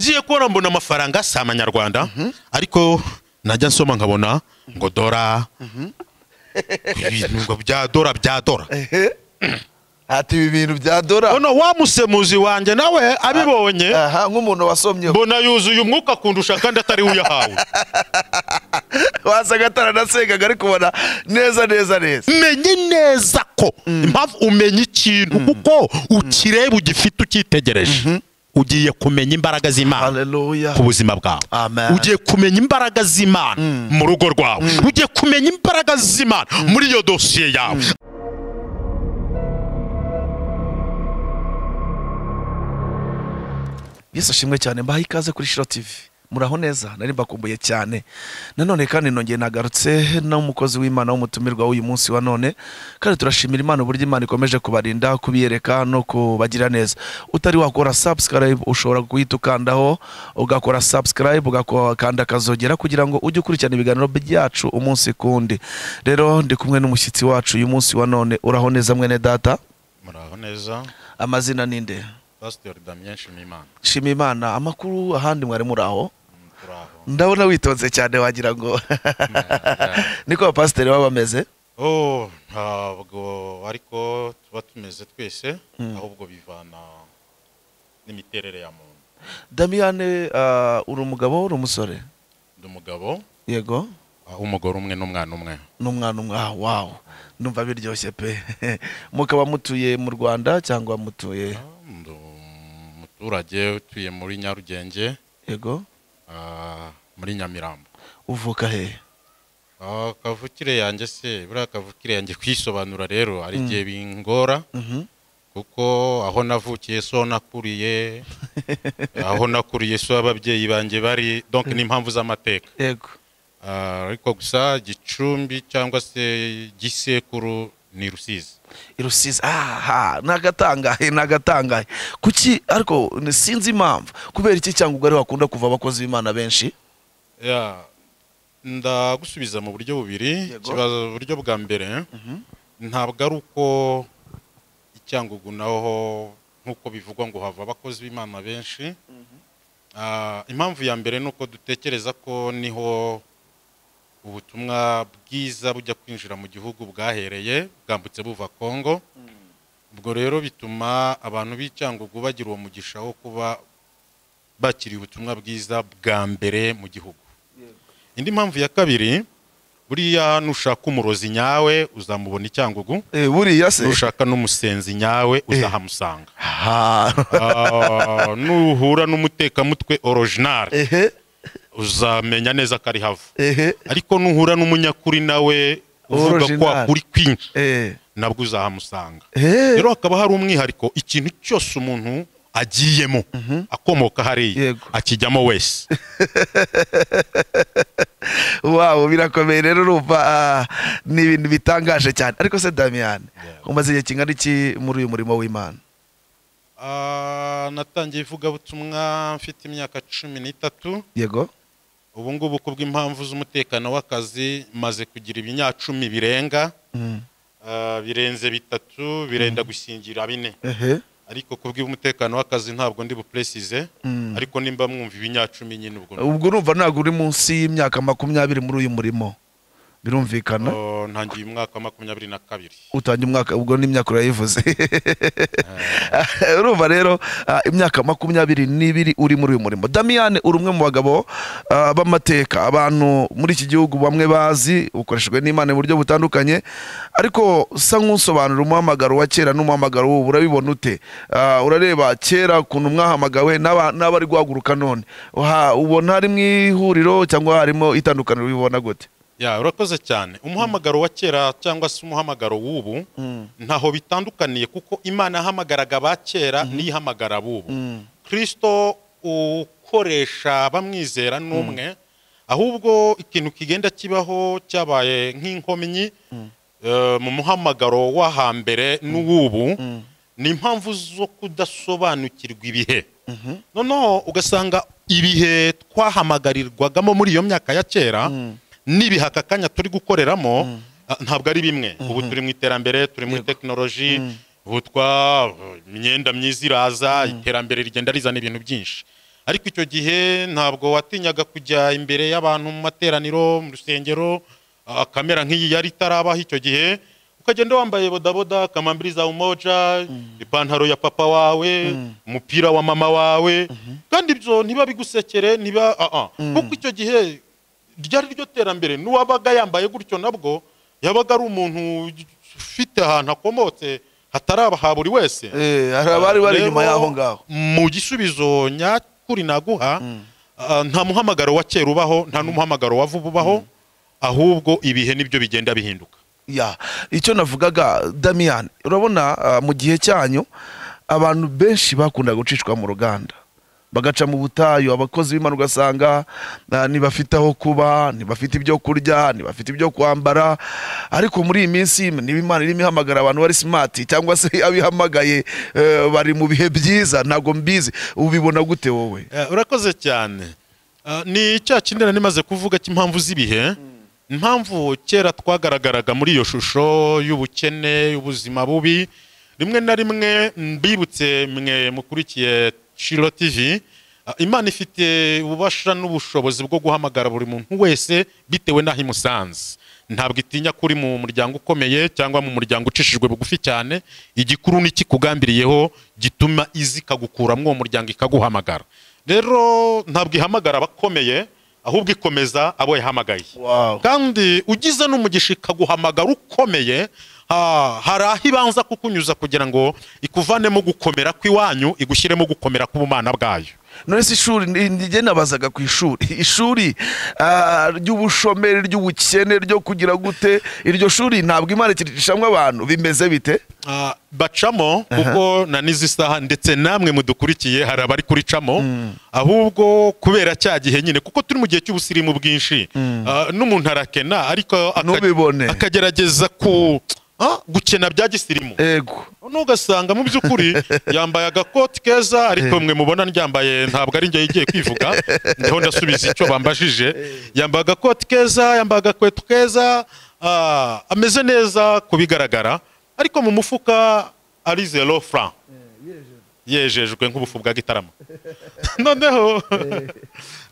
ngiye kubona mbona amafaranga si amanyarwanda ariko najya nsoma nkabona ngo dora ibintu ngo bya dora bya dora hati ibi bintu bya dora noneho wa musemuzi wanjye nawe abibonye aha nk'umuntu wasomyeho mbona yuzuye umwuka akundusha kandi atari we uyahawe wasaga ataranasengaga ari kubona neza neza neza menye neza ko impamvu umenya ikintu kuko ukireba ugifite ukitegereje ugiye kumenya imbaraga z'imana haleluya ku buzima bwawe Amen. ugiye kumenya imbaraga z'imana mu rugo rwawe ugiye kumenya imbaraga z'imana muri iyo dosiye yawe yesu ashimwe cyane mbahaye ikaze kuri shiro tivi muraho neza nari mbakumbuye cyane nanone kandi nongeye nagarutse n'umukozi w'imana w'umutumirwa w'uyu munsi wa none kandi turashimira imana uburyo imana ikomeje kubarinda kubiyereka no kubagira neza utari wakora subscribe ushobora guhita ukandaho ugakora subscribe ugakanda akazogera kugira ngo ujye ukurikirana ibiganiro byacu umunsi ku wundi rero ndi kumwe n'umushyitsi wacu uyu munsi wa none uraho neza mwene data muraho neza amazina ninde pasiteri damien shimimana shima imana amakuru ahandi mwari muraho turaho ndabona witonze cyane wagira ngo niko abapasiteri baba bameze oh ntabwo ariko tuba tumeze twese ahubwo bivana n'imiterere ya muntu damiyane ah, uri umugabo uri umusore ndi umugabo yego aho umugore umwe n'umwana umwe n'umwana umwe ah wawu numva biryoshye pe mukaba mutuye mu rwanda cyangwa mutuye ndi umuturage utuye muri nyarugenge yego ah, muri nyamirambo uvuka he Ah, kavukire yanjye se buriya kavukire yanjye kwisobanura rero hari igihe bingora Mhm. kuko aho navukiye so nakuriye aho nakuriye so ababyeyi banjye bari donc n'impamvu z'amateka yego Ah, ariko gusa gicumbi cyangwa se gisekuru ni rusizi i rusizi aha ni agatangahe ni agatangahe kuki ariko ni- sinzi impamvu kubera iki cyangwa ubwo ari wakunda kuva abakozi b'imana benshi Ya, ndagusubiza mu buryo bubiri Yego. ikibazo uburyo bwa mbere ntabwo ari uko icyangugu naho nk'uko bivugwa ngo hava abakozi b'imana benshi Ah, impamvu ya mbere ni uko dutekereza ko niho ubutumwa bwiza bujya kwinjira mu gihugu bwahereye bwambutse buva kongo ubwo rero bituma abantu b'icyangugu bagira uwo mugisha wo kuba bakiriye ubutumwa bwiza bwa mbere mu gihugu indi mpamvu ya kabiri buriya nushaka umurozi nyawe uzamubona icyangugu Eh, buriya se nushaka n'umusenzi nyawe uzahamusanga ha Ah, nuhura n'umutekamutwe original ehe uzamenya neza ko ari hava ehe ariko nuhura n'umunyakuri nawe uvuga Original. ko wakuri kwinshi eh nabwo uzahamusanga eh rero hakaba hari umwihariko ikintu cyose umuntu agiyemo akomoka hariya Yego. akijyamo wese wabo birakomeye rero urumva ah, ni ibintu bitangaje cyane ariko se damiyane umaze igihe kingana iki muri uyu murimo w'imana Ah, natangiye ivugabutumwa mfite imyaka cumi n'itatu yego ubu ngubu kubw'impamvu z'umutekano w'akazi maze kugira ibinyacumi birenga Mm. ah, birenze bitatu birenda gusingira bine ehe ariko kubw'umutekano w'akazi ntabwo ndi bupresize Mm. ariko nimba mwumva ibinyacumi nyine ubwo ubwo urumva ntabwo uri munsi y'imyaka makumyabiri muri uyu murimo birumvikana Oh, ntangiye umwaka wa makumyabiri na kabiri utangiye umwaka ubwo n'imyaka urayivuze urumva rero ah, imyaka makumyabiri n'ibiri uri muri uyu murimo damiyane uri umwe mu bagabo ah, b'amateka abantu muri iki gihugu bamwe bazi ukoreshejwe n'imana mu buryo butandukanye ariko usa nk'usobanura umuhamagaro wa kera n'umuhamagaro w'ubu urabibona ute Ah, urareba kera ukuntu mwahamagawe n'aba- n'abari guhaguruka none Uha- ubona harimo ihuriro cyangwa harimo itandukaniro ubibona gute ya urakoze cyane umuhamagaro wa kera cyangwa se umuhamagaro w'ubu ntaho bitandukaniye kuko imana yahamagaraga aba kera n'iyihamagara ab'ubu kirisito ukoresha bamwizera n'umwe ahubwo ikintu kigenda kibaho cyabaye nk'inkomyi eh, mu muhamagaro wo hambere n'uw'ubu ni impamvu zo kudasobanukirwa ibihe noneho ugasanga ibihe twahamagarirwagamo muri iyo myaka ya kera n'ibihe aka kanya turi gukoreramo ah, ntabwo ari bimwe ubu turi mu iterambere turi muri tekinoloji ubu twa imyenda myiza iraza iterambere rigenda rizana ibintu byinshi ariko icyo gihe ntabwo watinyaga kujya imbere y'abantu mu materaniro mu rusengero ah, kamera nk'iyi yari itarabaho icyo gihe ukagenda wambaye bodaboda kamambiri za umoja ipantaro ya papa wawe umupira wa mama wawe kandi ibyo ntiba bigusekere ntiba ah, ah. kuko icyo gihe ryari ryo terambere n'uwabaga yambaye gutyo nabwo yabaga ari umuntu ufite ahantu akomotse hatari aha buri wese Eh, hari abari bari Rero, inyuma y'aho ngaho mu gisubizo nyakuri naguha ah, nta muhamagaro wa kera ubaho nta n'umuhamagaro wa vuba ubaho ahubwo ibihe nibyo bigenda bihinduka ya icyo navugaga damiyani urabona ah, mu gihe cyanyu abantu benshi bakunda gucishwa mu ruganda bagaca mu butayu abakozi b'imana ugasanga ah, ntibafite aho kuba ntibafite ibyo kurya ntibafite ibyo kwambara ariko muri iyi minsi niba imana irimo ihamagara abantu bari simati cyangwa se abihamagaye eh, bari mu bihe byiza ntabwo mbizi ubibona gute wowe Eh, urakoze cyane Ah, ni cya kindi nari maze kuvuga cy'impamvu z'ibihe impamvu kera twagaragaraga muri iyo shusho y'ubukene y'ubuzima bubi rimwe na rimwe mbibutse mwe mukurikiye shiro tv ah, imana ifite ububasha n'ubushobozi bwo guhamagara buri muntu wese bitewe n'aho imusanze ntabwo itinya kuri mu muryango ukomeye cyangwa mu muryango ucishijwe bugufi cyane igikuru n'ikikugambiriyeho gituma izi ikagukura muri uwo muryango ikaguhamagara rero ntabwo ihamagara abakomeye ahubwo ikomeza abo yahamagaye Wow. kandi ugize n'umugisha ikaguhamagara ukomeye ha- hari aho ibanza kukunyuza kugira ngo ikuvanemo gukomera kw'iwanyu igushyiremo gukomera k'ubumana bwayo none se ishuri ni- njye nabazaga ku ishuri ishuri ah, ry'ubushomeri ry'ubukene ryo kugira gute iryo shuri ntabwo imana ikiricishamwe abantu bimeze bite Ah, bacamo kuko na n'izi saha ndetse namwe mudukurikiye hari abari kuricamo ahubwo kubera cya gihe nyine kuko turi mu gihe cy'ubusirimu bwinshi Ah, n'umuntu arakena ariko aka- Ntubibone. akagerageza ku ah, gukena bya gisirimu ego nugasanga mu by'ukuri yambaye agakoti keza ariko mwe mubona ryambaye ntabwo ari njye igiye kwivuga ndiho ndasubiza icyo bambajije yambaye agakoti keza yambaye agakweto keza ah, ameze neza ku bigaragara ariko mu mufuka ari zero franc yejejwe nk'ubufu bwa gitarama noneho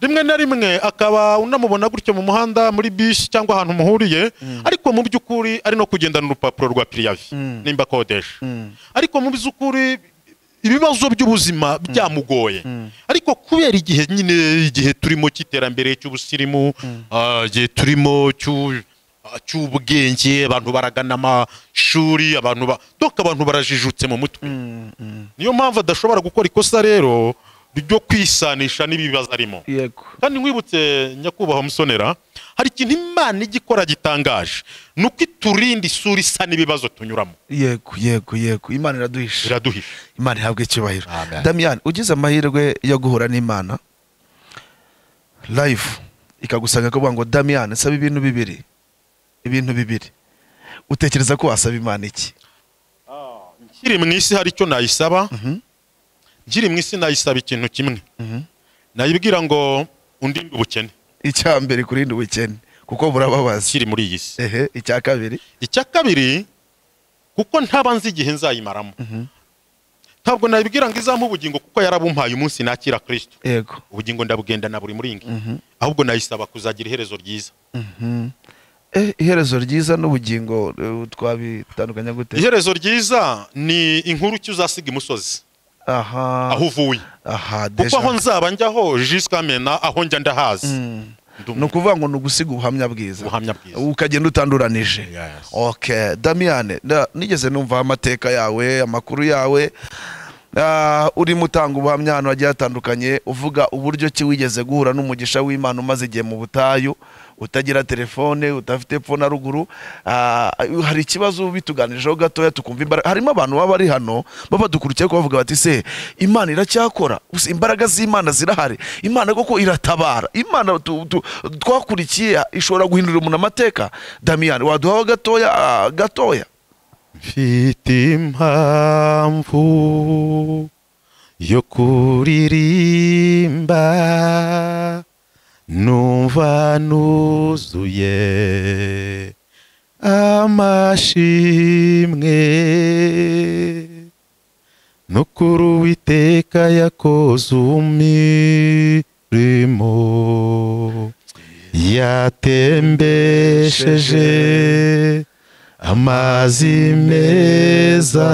rimwe na rimwe akaba unamubona gutyo mu muhanda muri bisi cyangwa ahantu muhuriye ariko mu by'ukuri ari no kugendana urupapuro rwa piriyavi nimba akodesha ariko mu by'ukuri ibibazo by'ubuzima byamugoye ariko kubera igihe nyine igihe turimo cy'iterambere cy'ubusirimu ah, igihe turimo cy'u- ah, cy'ubwenge abantu baragana amashuri abantu ba- donc abantu barajijutse mu mutwe niyo mpamvu adashobora gukora ikosa rero ryo kwisanisha n'ibibazo arimo yego kandi nkwibutse nyakubahwa musonera hari ikintu imana ijya ikora gitangaje ni uko iturinda isura isa n'ibibazo tunyuramo yego yego yego imana iraduhisha biraduhisha imana ihabwa icyubahiro Amen. damiyani ugize amahirwe yo guhura n'imana live ikagusanga ikavuga ngo damiyani saba ibintu bibiri ibintu bibiri utekereza ko wasaba imana iki nkiri mu isi hari icyo nayisaba nkiri mu isi nayisaba ikintu kimwe nayibwira ngo undinde ubukene icya mbere kurinda ubukene kuko burababaza nkiri muri iyi si ehe icya kabiri icya kabiri kuko ntaba nzi igihe nzayimaramo ntabwo nayibwira ngo izampe ubugingo kuko yarabumpaye umunsi nakira kirisito yego ubugingo ndabugendana buri muringi ahubwo nayisaba kuzagira iherezo ryiza Eh, iherezo ryiza n'ubugingo eh, twabitandukanya gute iherezo ryiza ni inkuru icyo uzasiga imusozi aha aho uvuye aha kuko deja aho nzaba njyaho jisika mena aho njya ndahazi Ndi ni umuntu ukuvuga ngo ni ugusiga ubuhamya bwiza Ubuhamya bwiza. ukagenda utanduranije Yes. ok damiyane nigeze numva amateka yawe amakuru yawe Ah, urimo utanga ubuhamya ahantu hagiye hatandukanye uvuga uburyo ki wigeze guhura n'umugisha w'imana umaze igihe mu butayu utagira telefone udafite pfo na ruguru Ah, hari ikibazo bituganijeho gatoya tukumva imbaraga harimo abantu baba bari hano baba badukurikiye ko bavuga bati se imana iracyakora Gusa imbaraga z'imana zirahari imana koko iratabara imana tu- tu- twakurikiye ishobora guhindurira umuntu amateka damiyani waduhaho gatoya ah, gatoya mfite impamvu yo kuririmba numva nuzuye amashimwe no kuri uwiteka yakoze umurimo yatembesheje amazi meza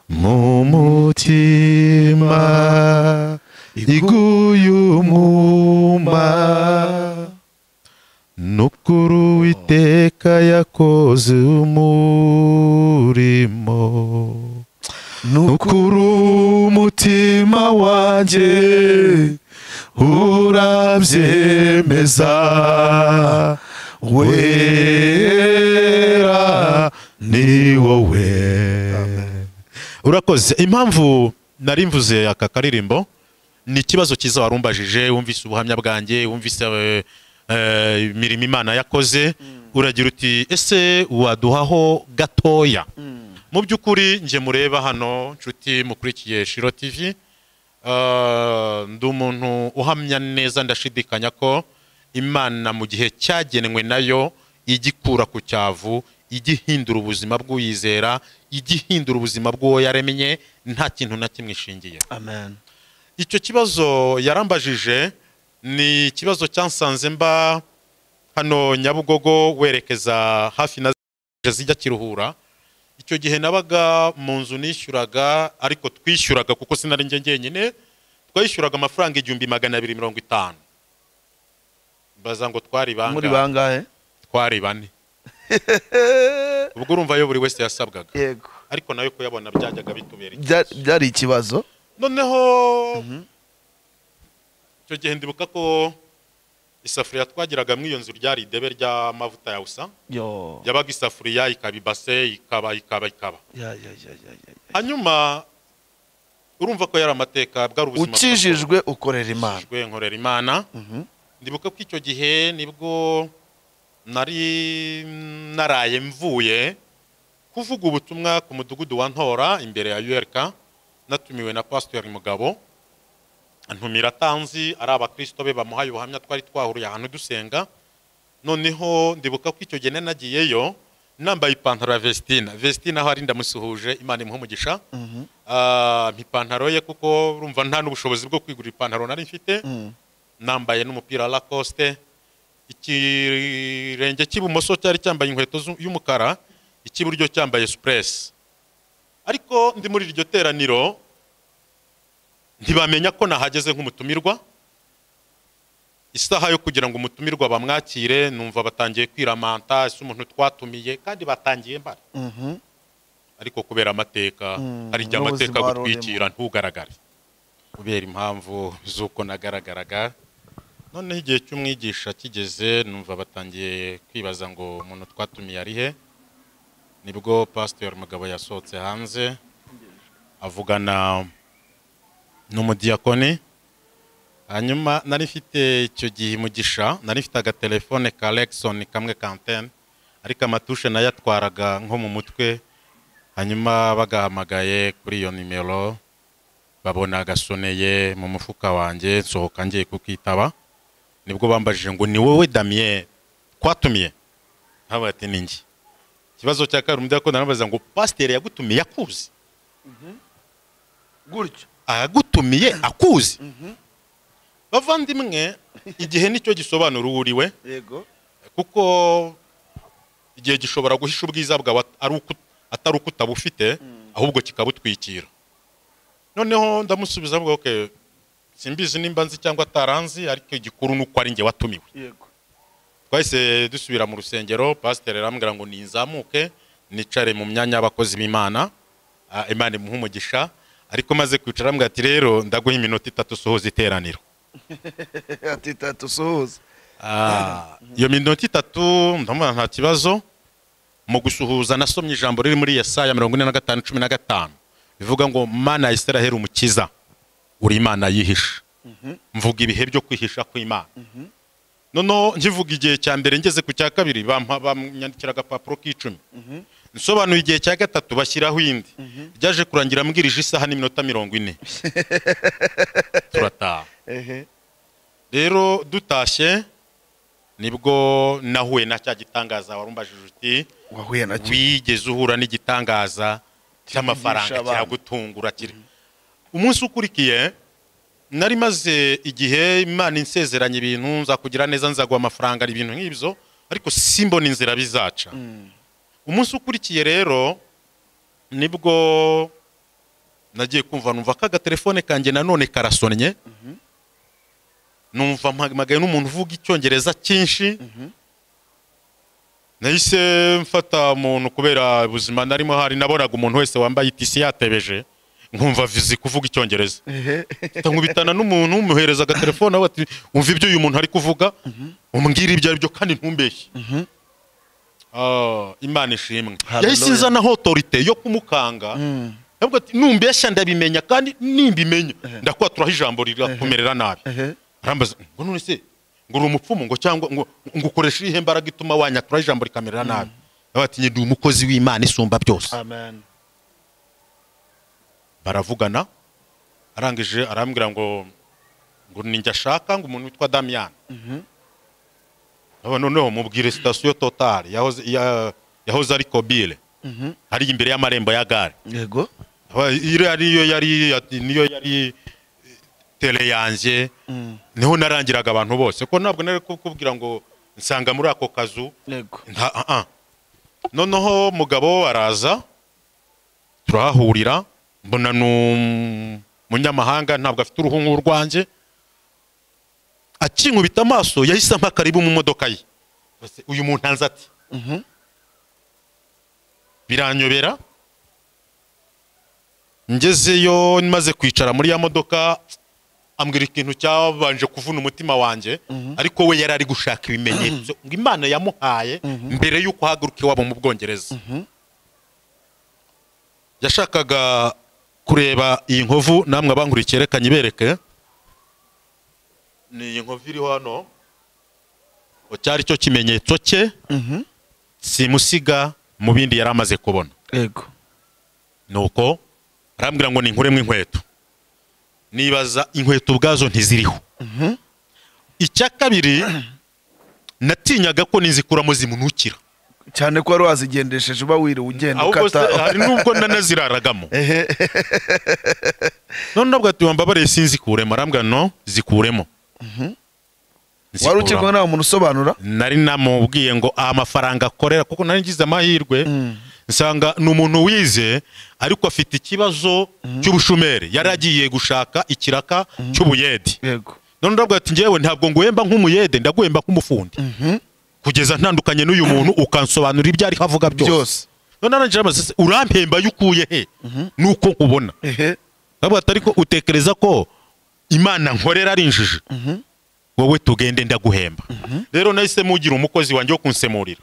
mu mutima iguye umuma nukuri uwiteka yakoze umurimo nukuri umutima wanjye urabyemeza wera ni wowe urakoze impamvu nari mvuze aka karirimbo ni ikibazo cyiza warumbajije wumvise ubuhamya bwanjye wumvise eh, eh, imirimo imana yakoze uragira uti ese waduhaho gatoya mu by'ukuri njye mureba hano nshuti mukurikiye shiro tv eh, ndi umuntu uhamya neza ndashidikanya ko imana mu gihe cyagenwe nayo ijya ikura ku cyavu ijya ihindura ubuzima bw'uyizera ijya ihindura ubuzima bw'uwo yaremye nta kintu na kimwe ishingiye amen icyo kibazo yarambajije ni ikibazo cyansanze mba hano nyabugogo werekeza hafi na zijya kiruhura icyo gihe nabaga mu nzu nishyuraga ariko twishyuraga kuko sinari njye njyenyine twayishyuraga amafaranga igihumbi magana abiri mirongo itanu baza ngo twari muri bangahe bangahe twari bane ubwo urumva yo buri wese yasabwaga yego ariko nawe kuyabona byajyaga bitubera iki Bya- byari ikibazo noneho icyo gihe ndibuka ko isafuriya twagiraga muri iyo nzu ryari idebe ry'amavuta ya usa yo yabaga isafuriya ikaba ibase ikaba ikaba ikaba ya ya ya ya ya ya. hanyuma urumva ko yari amateka bwari ubuzima ukijijwe ukorera imana ukijijwe nkorera imana Mhm. ndibuka ko icyo gihe nibwo nari naraye mvuye kuvuga ubutumwa ku mudugudu wa ntora imbere ya URK natumiwe na pasiteri mugabo antumira atanzi ari abakristo be bamuhaye ubuhamya twari twahuriye ahantu dusenga noneho ndibuka ko icyo gihe nari nagiyeyo nambaye ipantaro ya vestina vestina aho ari ndamusuhuje imana imuha umugisha Ah, mpa ipantaro ye kuko urumva nta n'ubushobozi bwo kwigura ipantaro nari mfite Mm. nambaye n'umupira wa lacoste ikirenge cy'ibumoso cyari cyambaye inkweto zu- y'umukara icy'iburyo cyambaye supuresi ariko ndi muri iryo teraniro ntibamenya ko nahageze nk'umutumirwa isaha yo kugira ngo umutumirwa bamwakire numva batangiye kwiramanta ese umuntu twatumiye kandi batangiye mbara Mhm. ariko kubera amateka Mm, hari igihe n'ubuzima amateka wari agutwikira ntugaragare kubera impamvu z'uko nagaragaraga noneho igihe cy'umwigisha kigeze numva batangiye kwibaza ngo umuntu twatumiye ari he nibwo pasiteri mugabo yasohotse hanze avugana n'umudiyakoni hanyuma nari mfite icyo gihe umugisha nari mfite agatelefone ka lekisoni kamwe ka antene ariko amatushe nayo atwaraga nko mu mutwe hanyuma bagahamagaye kuri iyo nimero babona agasoneye mu mufuka wanjye nsohoka ngiye kukitaba nibwo bambajije ngo ni wowe damiye twatumiye ntabwo ati ni njye ikibazo cya kabiri umudiyakoni aramubaza ngo pasiteri yagutumiye akuzi gutyo aragutumiye akuzi bavandimwe igihe nicyo gisobanura uwo uri we yego kuko igihe gishobora guhisha ubwiza bwawe at- ari uko- atari uko utabufite ahubwo kikabutwikira noneho ndamusubiza avuga okay simbizi nimba nzi cyangwa ataranzi ariko igikuru ni uko ari njye watumiwe yego twahise dusubira mu rusengero pasiteri arambwira ngo ninzamuke nicare mu myanya y'abakozi b'imana ah, imana imuhe umugisha ariko maze kwicara arambwira ati rero ndaguha iminota itatu usohoza iteraniro ati tatu suhuza Ah, iyo minota itatu ndamubona nta kibazo mu gusuhuza nasomye ijambo riri muri yesaya mirongo ine na gatanu cumi na gatanu bivuga ngo mana ya isiraheli umukiza uri imana yihisha mvuga ibihe byo kwihisha kw'imana noneho nkivuga igihe cya mbere ngeze ku cya kabiri bampa- bamwandikira agapapuro k'icumi nsobanuye igihe cya gatatu bashyiraho indi ryaje kurangira mbwirije isaha n'iminota mirongo ine turataha ehe rero dutashye nibwo nahuye na cya gitangaza warumbajije uti wahuye na cyo wigeze uhura n'igitangaza cy'amafaranga abana. kiragutungura kiri umunsi ukurikiye nari maze igihe imana insezeranya ibintu nzakugira neza nzaguha amafaranga ibintu nk'ibyo ariko simbona inzira bizaca umunsi ukurikiye rero nibwo nagiye kumva numva ko agatelefone kanjye nanone karasonnye numva mpamagaye n'umuntu uvuga icyongereza cyinshi nahise mfata umuntu kubera ubuzima narimo hari nabonaga umuntu wese wambaye itisi yatebeje nkumva vizi kuvuga icyongereza nkubitana n'umuntu umuhereza agatelefone aho ati wumva ibyo uyu muntu ari kuvuga umbwira ibyo ari byo kandi ntumbeshye Ah, imana ishimwe Hallelujah. yahise inzanaho otorite yo kumukanga Ndavuga ati, numbeshya ndabimenya kandi nimbimenya ndakwatura ijambo rirakumerera nabi Ehe. arambaza ngo none se ngo uri umupfumu ngo cyangwa ngo ngo ukoresha iyihe mbaraga ituma wanyatura ijambo rikamerera nabi Ndavuga ati "Njye ndi umukozi w'imana isumba byose amen baravugana arangije arambwira ngo ngo ninjye ashaka ngo umuntu witwa damiyani noneho mubwire sitasiyo totari yahoze ya- yahoze ari kobire ari imbere y'amarembo ya gare yego Aba- iriya niyo yari ati, niyo yari eh, tele yanjye niho narangiraga abantu bose ko ntabwo nari kukubwira ngo nsanga muri ako kazu yego nta ah, ah. noneho mugabo araza turahahurira mbona ni umunyamahanga ntabwo afite uruhu nk'urwanjye akinkubita amaso yahise ampa karibu mu modoka ye Bose, uyu muntu anze ati Mhm. biranyobera ngezeyo maze kwicara muri ya modoka ambwira ikintu cyabanje kuvuna umutima wanjye ariko we yari ari gushaka ibimenyetso ngo imana yamuhaye mbere y'uko ahaguruka iwabo mu bwongereza yashakaga kureba iyi nkovu namwe abankurikiye reka nyibereke ni iyi nkovu iriho hano cyari cyo kimenyetso cye Mhm. simusiga mu bindi yari amaze kubona yego nuko arambwira ngo ninkuremo inkweto nibaza inkweto ubwazo ntiziriho icya kabiri natinyaga ko nizikuramo zimunukira cyane ko wari wazigendesheje uba wiriwe ugenda ahubwo se hari ukata n'ubwo nanaziraragamo ehe none nabwo ati wambabariye sinzikuremo arambwira no zikuremo wari Nzikuramo. ukiri kumwe n'aho muntu usobanura nari namubwiye ngo amafaranga akorera kuko nari ngize amahirwe Mm. nsanga ni umuntu wize ariko afite ikibazo cy'ubushomeri yari agiye gushaka ikiraka cy'ubuyede yego none ndavuga ati ngewe ntabwo nguhemba nk'umuyede ndaguhemba nk'umufundi kugeza ntandukanye n'uyu muntu ukansobanurira ibyo ariho avuga byose byose none arangije amaze ati, urampemba yo ukuye he nuko nkubona ehe ndavuga ati ariko utekereza ko imana nkorera ari injiji wowe tugende ndaguhemba rero nahise mugira umukozi wanjye wo kunsemurira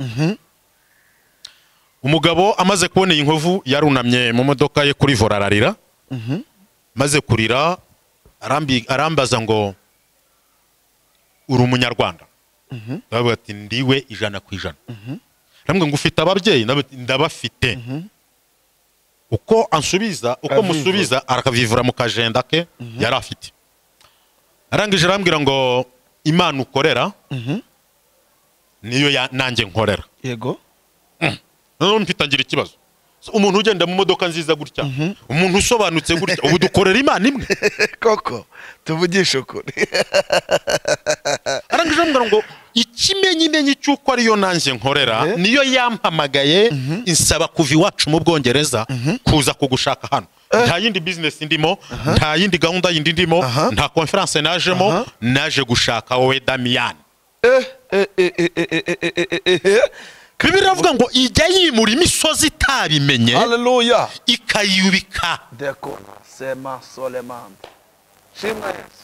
umugabo amaze kubona iyi nkovu yarunamye mu modoka ye kuri vora ararira maze kurira arambi- arambaza ngo uri umunyarwanda ndavuga ati ndiwe ijana ku ijana arambwira ngo ufite ababyeyi Ndavuga ati, ndabafite uko ansubiza uko Akavivura. musubiza arakavivura mu kajenda ke yari afite arangije arambwira ngo imana ukorera niyo ya- nanjye nkorera yego noneho mpita ngira ikibazo So, umuntu ugenda mu modoka nziza gutya umuntu usobanutse gutya ubu dukorera imana imwe koko tuvugishe ukuri arangije arambwira ngo ikimenyimenyi cy'uko ariyo nanjye nkorera Mhm. niyo yampamagaye insaba kuva iwacu mu bwongereza kuza kugushaka hano nta yindi bizinesi ndimo nta yindi gahunda yindi ndimo Aha. nta konferanse najemo Aha. naje gushaka wowe damiyani Eh, eh, eh, eh, eh, eh, eh, eh, eh, eh, eh. bibiri iravuga ngo ijya yimura imisozi itabimenye haleluya ikayubika deko sema solemambe shimwa yesu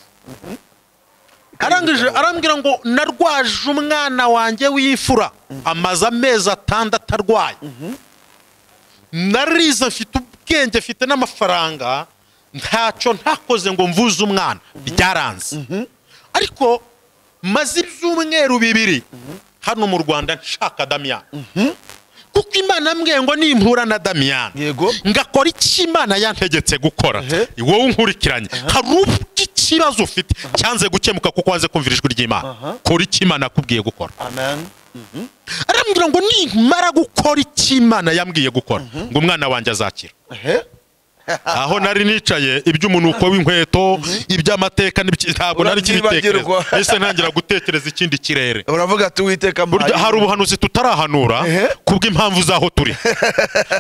arangije arambwira ngo narwaje umwana wanjye w'imfura amaze amezi atandatu atarwaye narize mfite ubwenge mfite n'amafaranga ntacyo ntakoze ngo mvuze umwana byaranze ariko maze ibyumweru bibiri hano mu rwanda nshaka damiyani kuko imana mwe ngo nimpura na damiyani yego ngakora iki imana yantegetse gukora Ehe. wowe unkurikiranye hari ubwo ikibazo ufite cyanze gukemuka kuko wanze kumvira ijwi ry'imana Aha. kora icyo imana yakubwiye gukora amen arambwira ngo nimara gukora icyo imana yambwiye gukora ngo umwana wanjye azakira ehe aho nari nicaye iby'umunuko w'inkweto iby'amateka n'ibiki- ntabwo nari kibitekereza Urabyibagirwa. ese ntangira gutekereza ikindi kirere uravuga ati uwiteka burya hari ubuhanuzi tutarahanura Ehe. kubw'impamvu z'aho turi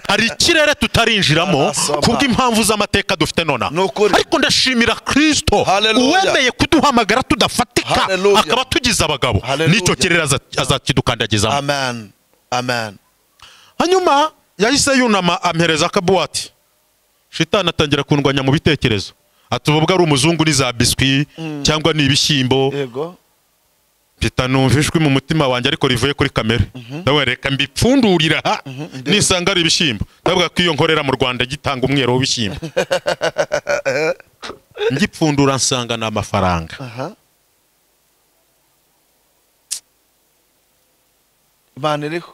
hari ikirere tutarinjiramo Arasoma. kubw'impamvu z'amateka dufite nonaha Ni ukuri. ariko ndashimira kirisito Hallelujah. uwemeye kuduhamagara tudafatika Hallelujah. akaba tugize abagabo Hallelujah. n'icyo kirere aza- azakidukandagizamo amen amen hanyuma yahise yunama ampereza akabuwati shitani atangira kundwanya mu bitekerezo ati ubwo ari umuzungu ni za biswi cyangwa ni ibishyimbo yego mpita numva ijwi mu mutima wanjye ariko rivuye kuri kamere ndavuga reka mbipfundurira aha nisanga ari ibishyimbo ndavuga ko iyo nkorera mu rwanda gitanga umwero w'ibishyimbo ngipfundura nsanga ni amafaranga aha imana iriho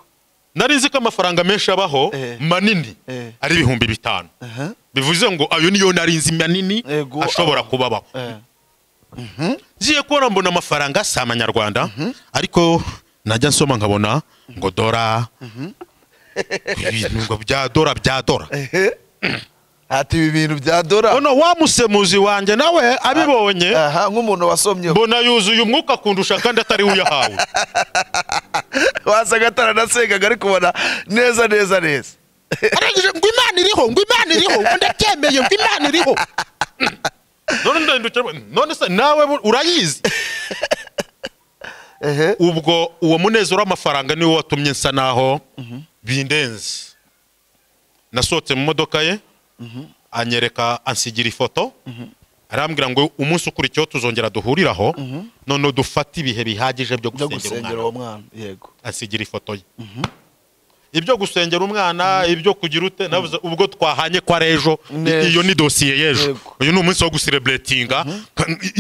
nari nzi ko amafaranga menshi abaho Eh. manini Eh. ari ibihumbi bitanu aha bivuze ngo ayo niyo nari nzi manini Ego, ashobora abaho. kuba abaho eh ngiye kubona mbona amafaranga si amanyarwanda ariko najya nsoma nkabona ngo dora ibintu ngo bya dora bya dora ehe ati ibi bintu bya dora ono wa musemuzi wanjye nawe abibonye aha nk'umuntu wasomyeho mbona yuzuye umwuka akundusha kandi atari we uyahawe wasaga ataranasengaga ariko ubona neza neza neza arangije ngo imana iriho ngo imana iriho ngo ndabyemeye ngo imana iriho none ndahindukira mba, none se nawe bu- urayizi ehe ubwo uwo munezero w'amafaranga niwo watumye nsa naho bindenze nasohotse mu modoka ye anyereka ansigira ifoto arambwira ngo umunsi ukurikiyeho tuzongera duhuriraho none dufate ibihe bihagije byo byo gusengera umwana gusengera uwo mwana yego asigira ifoto ye ibyo gusengera umwana ibyo kugira ute navuze ubwo twahanye kwa rejo Neza. iyo ni dosiye y'ejo Yego. uyu ni umunsi wo gusireburetinga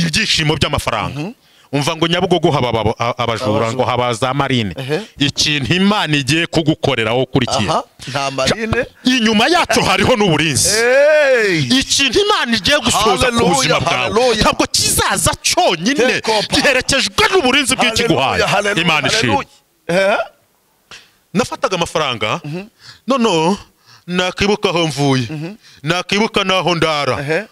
ibyishimo by'amafaranga umva ngo nyabugogo haba ababo- a- abajura Abajura. ngo haba za marine Ehe. ikintu imana igiye kugukorera wowe ukurikiye aha nta marine inyuma yacu hariho n'uburinzi Hey! ikintu imana igiye gusoza ku Hallelujah, buzima bwawe hallelujah. ntabwo kizaza cyonyine Take up. giherekejwe n'uburinzi bw'ikiguhaye Hallelujah, hallelujah, imana ishimwe hallelujah. Eh? nafataga amafaranga noneho nakibuka aho mvuye nakibuka n'aho ndara Ehe.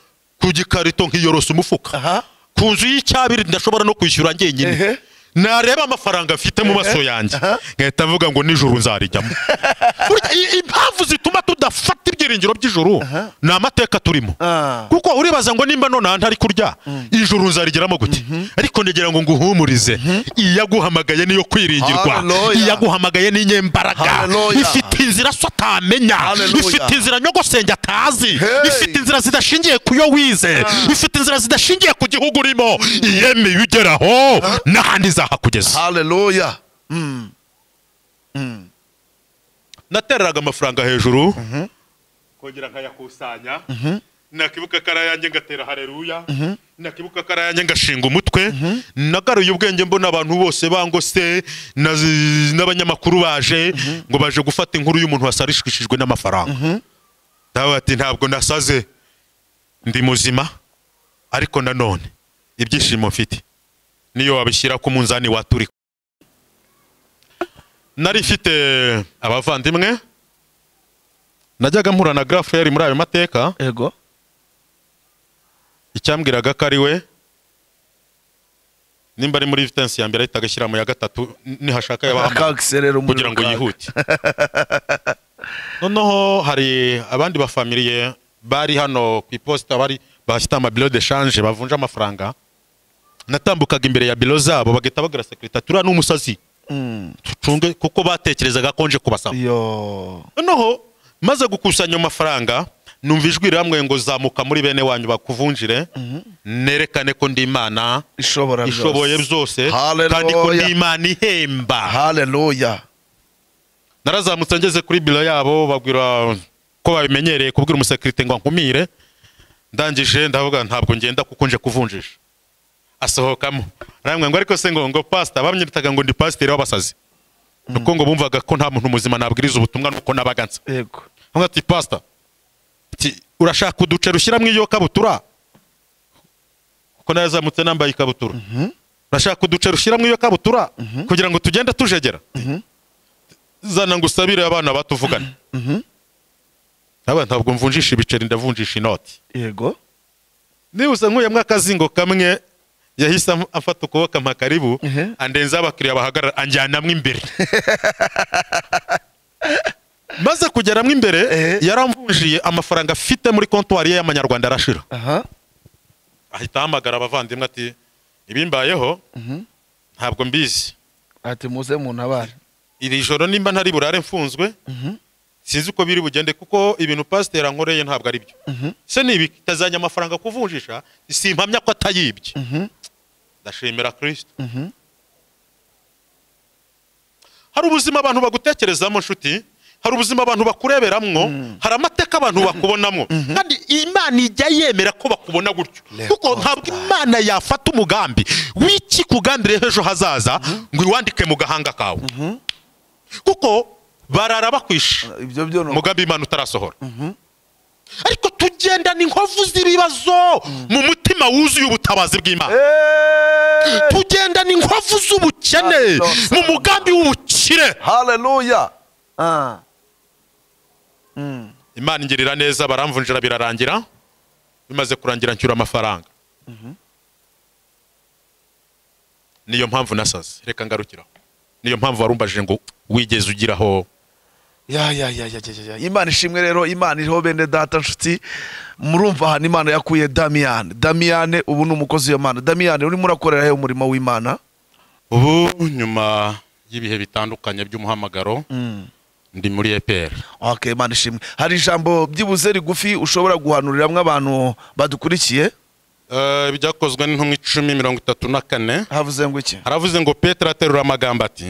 ku gikarito nkiyorosa umufuka Aha. ku nzu y'icyabiri ndashobora no kwishyura njyenyine Ehe. nareba amafaranga mfite mu maso yanjye Aha. ngahita mvuga ngo nijoro nzarijyamo Burya i- impamvu zituma tudafata ibyiringiro by'ijoro ni amateka turimo Ah. kuko uribaza ngo nimba nonaha ntari kurya ijoro nzarigeramo gute ariko ntegira ngo nguhumurize iyaguhamagaye niyo kwiringirwa Hallelujah. iyaguhamagaye ni inyembaraga Hallelujah. ifite inzira so atamenya Hallelujah. ifite inzira nyogosenge atazi Hey. ifite inzira zidashingiye ku yo wize ifite inzira zidashingiye ku gihugu urimo iyemeye ugeraho n'ahandi izahakugeza haleluya Mm. natereraga amafaranga hejuru kongera nkayakusanya nakibuka karayange ngatera hareruya nakibuka karayange ngashinga umutwe nagaruye ubwenge mbona abantu bose bangose na- n'abanyamakuru baje ngo baje gufata inkuru y'umuntu wasarishishijwe n'amafaranga nawe ati ntabwo nasaze ndi muzima ariko nanone ibyishimo mfite niyo wabishyira ku munzani waturika nari mfite abavandimwe najyaga mpura na garaferi muri ayo mateka yego icyambwiraga ko ari we nimba ari muri vitensi ya mbere ahitaga ashyira mu ya gatatu n- nihashaka yabahamagara akagiserera umuriro kugira ngo yihute noneho hari abandi bafamiliye bari hano ku iposita bari bafite amabiro de shanje bavunja amafaranga natambukaga imbere ya biro zabo bagahita bagura sekiritatura n'umusazi Mm. tucunge kuko batekerezaga ko nje kubasaba yo noneho maze gukusanya amafaranga numva ijwi riramwe ngo zamuka muri bene wanyu bakuvunjire nerekane ko ndi imana ishobora byose. ishoboye byose Hallelujah. kandi ko ndi imana ihemba haleluya narazamutse ngeze kuri biro yabo babwira ko babimenyereye kubwira umusekirite ngo ankumire ndangije ndavuga ntabwo ngenda kuko nje kuvunjisha asohokamo aramwe ngo ariko se ngo ngo pasita bamwitaga ngo ndi pasiteri w'abasazi ni uko ngo bumvaga ko nta muntu muzima nabwiriza ubutumwa nuko nabaga nsa yego nkavuga ati pasita urashaka uduce rushyiramo iyo kabutura kuko narazamutse nambaye ikabutura urashaka uduce rushyiramo iyo kabutura kugira ngo tugende tujegera zana ngo usabire abana batuvugane Aba ntabwo mvunjisha ibiceri ndavunjisha inoti yego nibuze nkuyemo akazingo kamwe yahise am- afata ukuboko ampa karibu Mhm. andenza abakiriya bahagarara anjyanamo imbere maze kugeramo imbere Eh. yaramvunjiye amafaranga afite muri kontwari ye y'amanyarwanda arashira aha ahita ahamagara abavandimwe ati ibimbayeho ntabwo mbizi ati muze muntabare iri joro nimba ntari burare mfunzwe sinzi uko biri bugende kuko ibintu pasiteri ankoreye ntabwo ari byo se niba itazajya amafaranga kuvunjisha simpamya ko atayibye ndashimira kirisito hari ubuzima abantu bagutekerezamo nshuti hari ubuzima abantu bakureberamwo hari amateka abantu bakubonamo kandi imana ijya yemera ko bakubona gutyo Le kuko ntabwo imana yafata umugambi w'iki kugambiriye h'ejo hazaza ngo iwandike mu gahanga kawe kuko barara bakwishe ibyo byo ni umugambi w'imana utarasohora ariko tugenda ni inkovu z'ibibazo mu mutima wuzuye ubutabazi bw'imana Hey! tugenda ni inkovu z'ubukene Halo, mu mugambi w'ubukire haleluya Ah. Mm. imana ingirira neza baramvunjira birarangira bimaze kurangira nshyura amafaranga niyo mpamvu nasaze reka ngarukiraho niyo mpamvu warumbajije ngo wigeze ugiraho ya ya ya ya ya, ya ya imana ishimwe rero imana iriho bene data nshuti murumva ahantu imana yakuye damiyane damiyane ubu ni umukozi w'imana damiyane urimo urakorera he umurimo w'imana ubu nyuma y'ibihe bitandukanye by'umuhamagaro Mm. ndi muri epr ok imana ishimwe hari ijambo byibuze rigufi ushobora guhanuriramwe abantu badukurikiye ibyakozwe n'intumwa icumi mirongo itatu na kane havuze ngo iki haravuze ngo petero aterura amagambo ati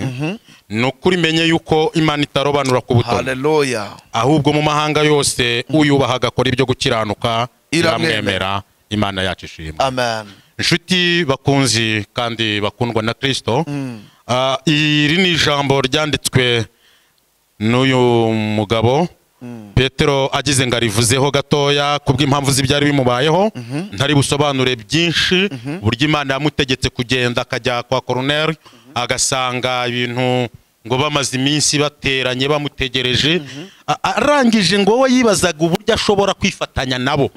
ni ukuri menye yuko imana itarobanura ku butono haleluya ahubwo mu mahanga yose uyubaha agakora ibyo gukiranuka Iramwemera. iramwemera imana yacu ishimwe amen inshuti bakunzi kandi bakundwa na kirisito ah, iri ni ijambo ryanditswe n'uyu mugabo petero agize ngo arivuzeho gatoya kubw'impamvu z'ibyari bimubayeho ntari busobanure byinshi uburyo imana yamutegetse kugenda akajya kwa koroneri agasanga ibintu ngo bamaze iminsi bateranye bamutegereje A- arangije ngo we yibazaga uburyo ashobora kwifatanya nabo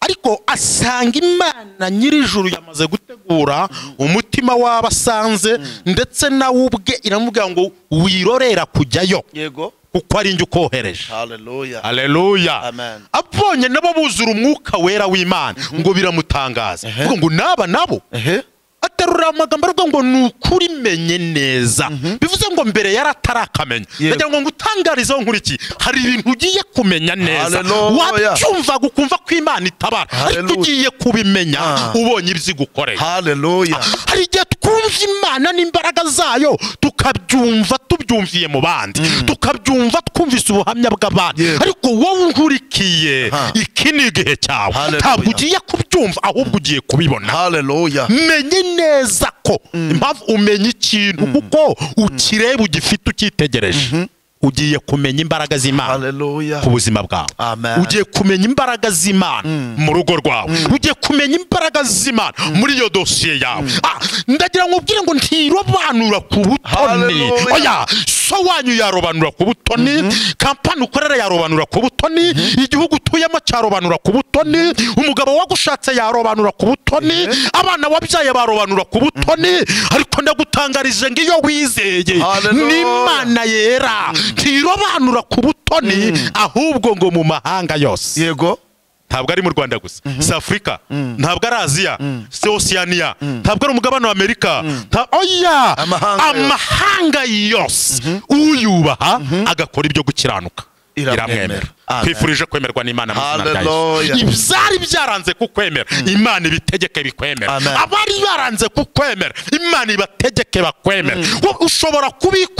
ariko asanga imana nyir'ijuru yamaze gutegura umutima w'abo asanze ndetse nawe ubwe iramubwira ngo wirorera kujyayo yego kuko ari njye ukohereje haleluya aleluya Amen. abonye nabo buzura umwuka wera w'imana ngo biramutangaza Ehe. Avuga ngo n'aba nabo ehe aterura amagambo aravuga ngo ni ukuri menye neza bivuze ngo mbere yari atarakamenya Yego. ndagira ngo ngutangarizeho nkuriki hari ibintu ugiye kumenya neza Haleluya. wabyumvaga ukumva ko imana itabara ariko Haleluya. ugiye kubimenya Ah. ubonye ibyo igukorera haleluya hari igihe twumva imana n'imbaraga zayo tukabyumva tubyumviye mu bandi tukabyumva twumvise ubuhamya bw'abandi Yego. ariko wowe unkurikiye Aha. iki ni igihe cyawe Haleluya. ntabwo ugiye kubyumva ahubwo ugiye kubibona haleluya menye neza ko impamvu umenya ikintu kuko ukireba ugifite ukitegereje ugiye kumenya imbaraga z'imana haleluya ku buzima bwawe Amen. ugiye kumenya imbaraga z'imana mu rugo rwawe ugiye kumenya imbaraga z'imana muri iyo dosiye yawe Ah, ndagira ngo ubwire ngo ntirobanura ku butoni Hallelujah. oya so wanyu yarobanura ku butoni kampani ukorera yarobanura ku butoni igihugu utuyemo cyarobanura ku butoni umugabo wagushatse yarobanura ku butoni abana wabyaye barobanura ku butoni ariko ndagutangarije ngo iyo wizeye Hallelujah. n'imana yera ntirobanura ku butoni ahubwo ngo mu mahanga yose yego ntabwo ari mu rwanda gusa si afurika ntabwo ari aziya si osiyaniya ntabwo ari umugabane wa amerika nta- oya Amahanga yose. amahanga yose uyubaha agakora ibyo gukiranuka Iramwemera. iramwemera twifurije kwemerwa n'imana mu izina rya Hallelujah. Yesu. ibyari byaranze kukwemera imana ibitegeke bikwemera Amen. abari baranze kukwemera imana ibategeke bakwemera Wowe ushobora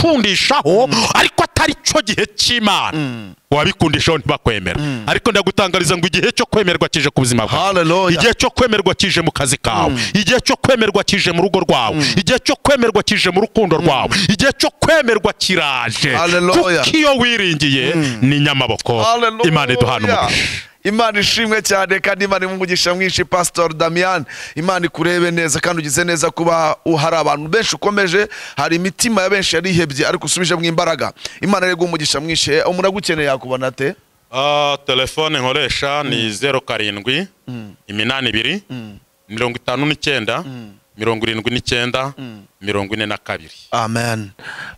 kubikundishaho ariko atari cyo gihe cy'imana wabikundishaho ntibakwemera ariko ndagutangariza ngo igihe cyo kwemerwa kije ku buzima bwawe Hallelujah. igihe cyo kwemerwa kije mu kazi kawe igihe cyo kwemerwa kije mu rugo rwawe igihe cyo kwemerwa kije mu rukundo rwawe igihe cyo kwemerwa kiraje Hallelujah. kuko iyo wiringiye ni inyamaboko Hallelujah. imana iduhana umugisha imana ishimwe cyane kandi imana irimo umugisha mwinshi pasitori damiyani imana ikurebe neza kandi ugize neza kuba hari abantu benshi ukomeje hari imitima ya benshi yarihebye ariko usubijemo imbaraga imana rero iguha umugisha mwinshi Eh, umuntu agukeneye yakubona ate Ah, telefone nkoresha ni zeru karindwi iminani ibiri mirongo itanu n'icyenda mirongo irindwi n'icyenda mirongo ine na kabiri amen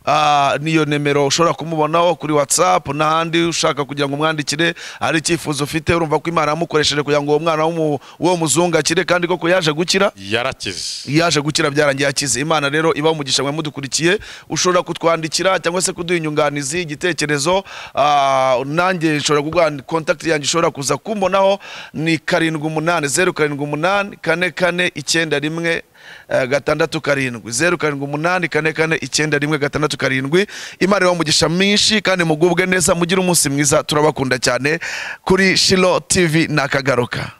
Ah, niyo nimero ushobora kumubonaho kuri watsapu n'ahandi ushaka kugira ngo umwandikire ari icyifuzo ufite urumva ko imana yamukoresheje kugira ngo uwo mwana w'umu- w'uwo muzungu akire kandi koko yaje gukira yarakize yaje gukira byarangiye akize imana rero iba umugisha mwe mudukurikiye ushobora kutwandikira cyangwa se kuduha inyunganizi igitekerezo ah, nanjye nshobora kuguha kontakiti yanjye ushobora kuza kumbonaho ni karindwi umunani zeru karindwi umunani kane kane icyenda rimwe eh, gatandatu karindwi zeru karindwi umunani kane kane icyenda rimwe gatandatu karindwi imana iba umugisha mwinshi kandi mugubwe neza mugire umunsi mwiza turabakunda cyane kuri shilo tv ni akagaruka